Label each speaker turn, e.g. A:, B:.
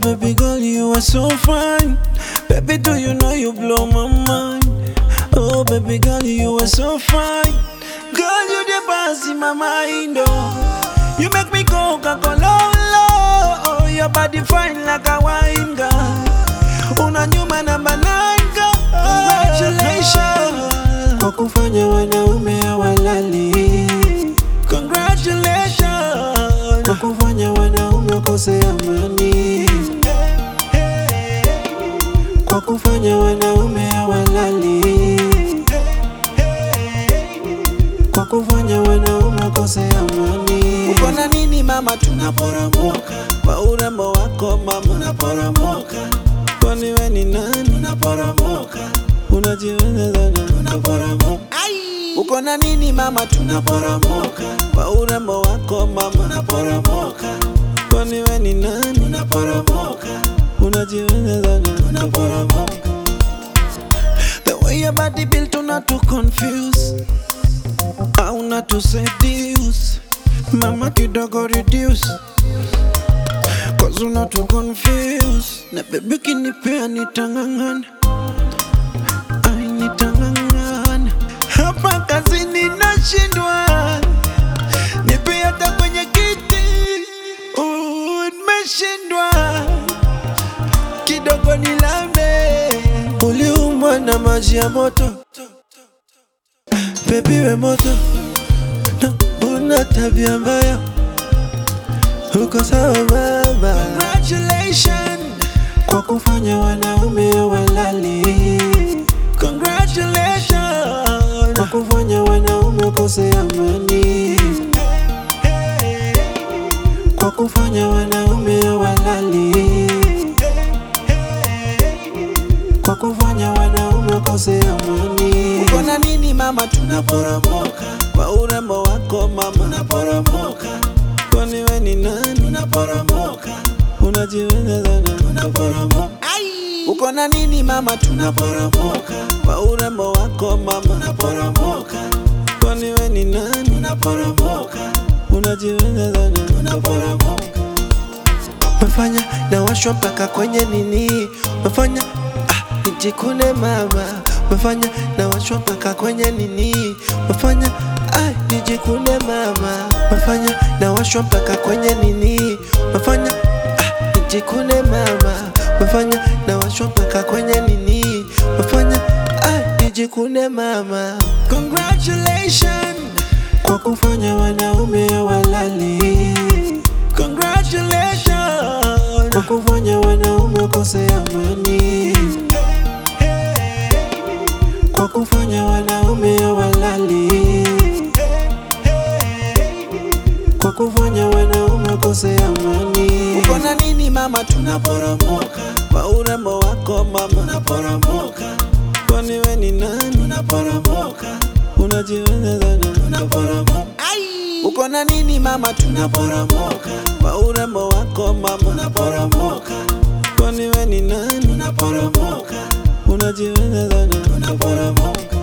A: baby girl, you are so fine. Baby, do you know you blow my mind? Oh, baby girl, you are so fine. Girl, you the boss in my mind, oh. You make me go kakololo. Oh, your body fine like a wine, girl. Una nyuma namba nine, girl. Congratulations kwa kufanya wanaume hawalali. Congratulations kwa kufanya wanaume wakose amani. Kwa kufanya wanaume hawalali. Kwa kufanya wanaume wakose amani. Uko na nini mama, tunaporomoka kwa urembo wako mama, unaporomoka. Kwani we ni nani? Unaporomoka, unajiweza sana, unaporomoka. Uko na nini mama, tunaporomoka kwa urembo wako mama, unaporomoka. Kwani we ni nani? Unaporomoka, unajiweza sana, unaporomoka. The way your body built not to confuse au not to seduce mama kidogo reduce cause una to confuse na baby kinipea nitang'ang'ana ai nitang'ang'ana hapa kazini nashindwa nipe hata kwenye kiti uh, nimeshindwa kidogo nilambe uliumwa na maji ya moto Baby we moto na una tabia mbaya, uko sawa mama. Congratulations kwa kufanya wanaume walali. Congratulations kwa kufanya wanaume wakose amani. Kwa kufanya wanaume walali. Kwa kufanya wanaume wakose amani. Uko na nini mama, tunaporomoka kwa urembo wako mama, unaporomoka. Kwani we ni nani? Unaporomoka, unajiweza sana, unaporomoka. Uko na nini mama, tunaporomoka kwa urembo wako mama, unaporomoka. Kwani we ni nani? Unaporomoka, unajiweza sana, unaporomoka. Mefanya na washwa mpaka kwenye nini, mefanya ah, nijikune mama, mefanya na washwa mpaka kwenye nini, mefanya ah, nijikune mama, mefanya na washwa mpaka kwenye nini, mefanya ah, nijikune mama, mefanya na washwa mpaka kwenye nini, mefanya ah, nijikune mama. Congratulations kwa kufanya wanaume walali. Congratulations kwa kufanya wanaume wakose amani. Kwa kufanya wanaume walali. Kwa kufanya wanaume wakose amani. Uko na nini mama, tunaporomoka kwa urembo wako mama, unaporomoka. Kwani we ni nani? Unaporomoka, unajiweza sana, unaporomoka. Uko na nini mama, tunaporomoka kwa urembo wako mama, unaporomoka. Kwani we ni nani? Unaporomoka, unajiweza sana, unaporomoka.